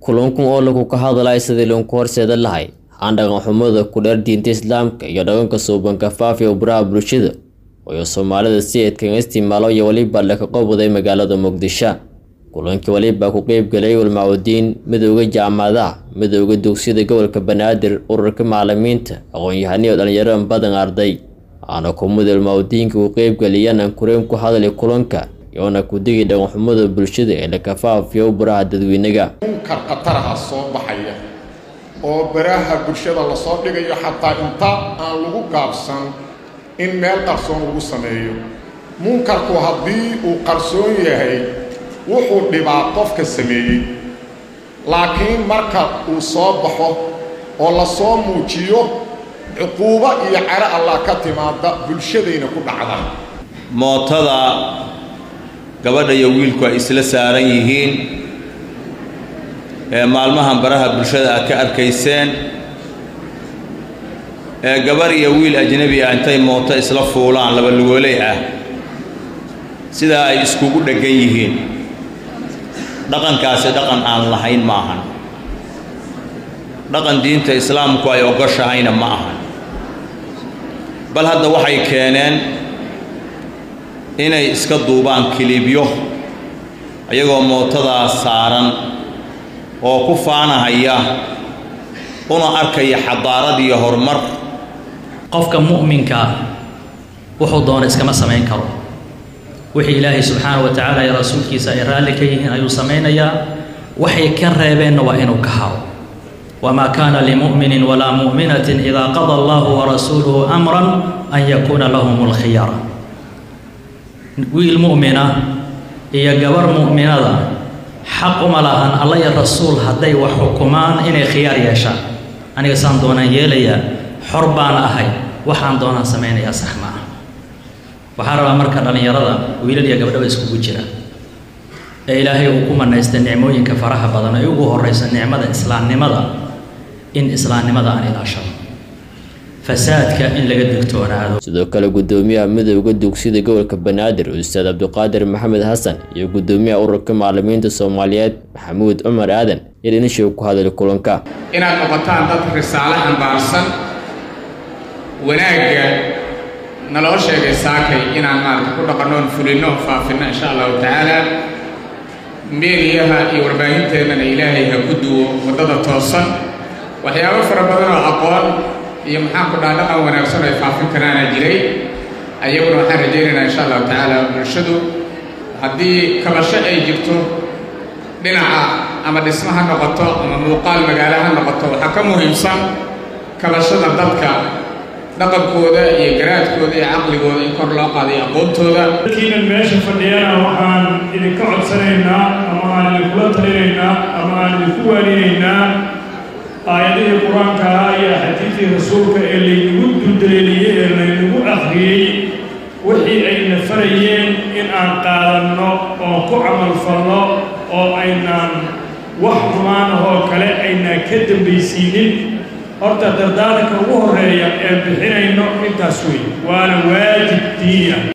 kulankun oo lagu ka hadlay sidii loonku horseeda lahay aan dhaqan xumada ku dheer diinta islaamka iyo dhaqanka suubanka faafiya baraha bulshada ooyo soomaalida si eedkaga isticmaalo iyo weliba laka qobwaday magaalada muqdisho kulankii weliba ku qeybgalay ulmaacudiin midooda jaamacadaha midooda dugsiyada gobolka banaadir ururka macalimiinta aqoon-yahaniyo dhalinyaro badan arday aana kumida ulmaacudiinka ku qeybgaliyana kureen ku hadlay kulanka iyoona ku digi dhaqanxumada bulshada ee laka faafiyo baraha dadweynaga munkar khataraha soo baxaya oo baraha bulshada lasoo dhigayo xataa inta aan lagu gaabsan in meel qarsoon lagu sameeyo munkarku haddii uu qarsoon yahay wuxuu dhibaa qofka sameeyey laakiin marka uu soo baxo oo lasoo muujiyo cuquubo iyo caro allah ka timaada bulshadayna ku dhacda mootada gabadha iyo wiilku ay isla saaran yihiin ee maalmahan baraha bulshada aad ka arkayseen ee gabarh iyo wiil ajnebi ah intay mooto isla fuulaan laba lugooley ah sidaa ay iskugu dheggan yihiin dhaqankaasi dhaqan aan lahayn ma ahan dhaqan diinta islaamku ay ogoshahayna ma ahan bal hadda waxay keeneen inay iska duubaan kilibyo iyagoo mootadaas saaran oo ku faanahaya una arkaya xadaarad iyo horumar qofka mu'minka wuxuu doona iskama samayn karo wixii ilaahay subxaana wa tacaala iyo rasuulkiisa ay raalli ka yihiin ayuu samaynayaa waxay ka reebeenna waa inuu ka haro wamaa kaana limu'minin walaa mu'minatin idaa qada allahu warasuuluhu amran an yakuuna lahum lkhiyara wiil mu'mina iyo gabar mu'minada xaq uma lahan alla iyo rasuul hadday wax xukumaan inay khiyaar yeeshaan aniga saan doonaan yeelayaa xor baan ahay waxaan doonaan samaynayaa sax ma ah waxaa rabaa marka dhallinyarada wiilal iyo gabdhaba iskugu jira ee ilaahay uu ku manaystay nicmooyinka faraha badan ay ugu horraysa nicmada islaamnimada in islaamnimada aan ilaashado fasaadka in laga digtoonaado sidoo kale gudoomiyaha midooda dugsiyada gobolka banaadir ustaad cabdiqaadir maxamed xasan iyo gudoomiyaha ururka macalimiinta soomaaliyeed maxamuud cumar aadan iyo dhinishow ku hadlay kulanka inaad noqotaan dad risaalo ambaarsan wanaagga naloo sheegay saakay inaan maarata ku dhaqannoon fulinno faafinno insha allahu tacaala meeliyaha iyo warbaahinteennana ilaahay ha ku duwo waddada toosan waxyaabo fara badan oo aqoon iyo maxaan ku dhaha dhaqan wanaagsan ay faafin karaana jiray ayaguna waxaan rajaynaynaa insha allahu tacaala bulshadu haddii kabasho ay jirto dhinaca ama dhismo ha noqoto ama muuqaal magaalo ha noqoto waxaa ka muhiimsan kabashada dadka dhaqankooda iyo garaadkooda iyo caqligooda in kor loo qaadayo aqoontooda dadkiinan meesha fadhiyana waxaan idinka codsanaynaa ama aan idinkula talinaynaa ama aan idinku waarinaynaa aayadihii qur-aanka ahaa iyo axaadiistii rasuulka ee laynagu duldaleeliyey ee laynagu akhriyey wixii ayna farayeen in aan qaadanno oo ku camalfalno oo aynaan wax xumaanahoo kale aynaan ka dambaysiinin horta dardaaranka ugu horreeya ee bixinayno intaas wey waana waajib diini ah